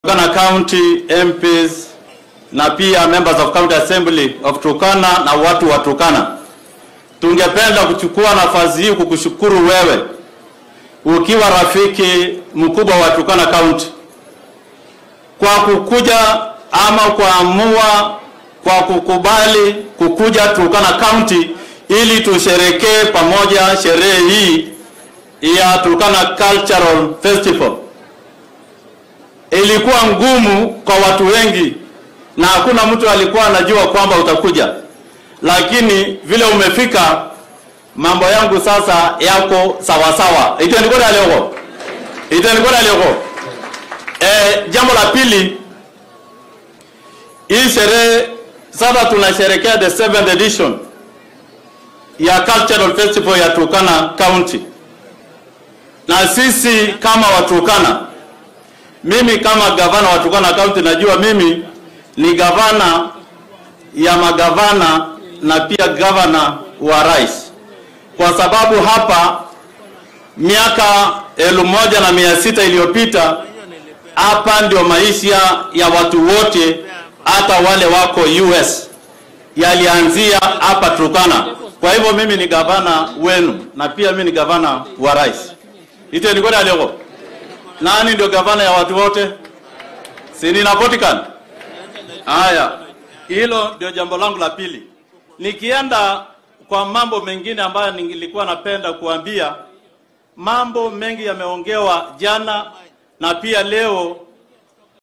Turkana County MPs na pia members of County Assembly of Turkana na watu wa Turkana, tungependa kuchukua nafasi hii kukushukuru wewe ukiwa rafiki mkubwa wa Turkana County kwa kukuja ama kuamua kwa kukubali kukuja Turkana County ili tusherekee pamoja sherehe hii ya Turkana Cultural Festival. Ilikuwa ngumu kwa watu wengi na hakuna mtu alikuwa anajua kwamba utakuja, lakini vile umefika, mambo yangu sasa yako sawa sawa. itenikoda alioko itenikoda alioko. Eh, jambo la pili, hii sherehe sasa tunasherekea the seventh edition ya Cultural Festival ya Turkana County, na sisi kama Waturkana, mimi kama gavana wa Turkana County, najua mimi ni gavana ya magavana na pia gavana wa rais, kwa sababu hapa miaka elfu moja na mia sita iliyopita hapa ndio maisha ya watu wote, hata wale wako US yalianzia hapa Turkana. Kwa hivyo mimi ni gavana wenu na pia mimi ni gavana wa rais. Itenikoda alioko nani ndio gavana ya watu wote? Si ninapatikana? Haya, hilo ndio jambo langu la pili. Nikienda kwa mambo mengine ambayo nilikuwa napenda kuambia, mambo mengi yameongewa jana na pia leo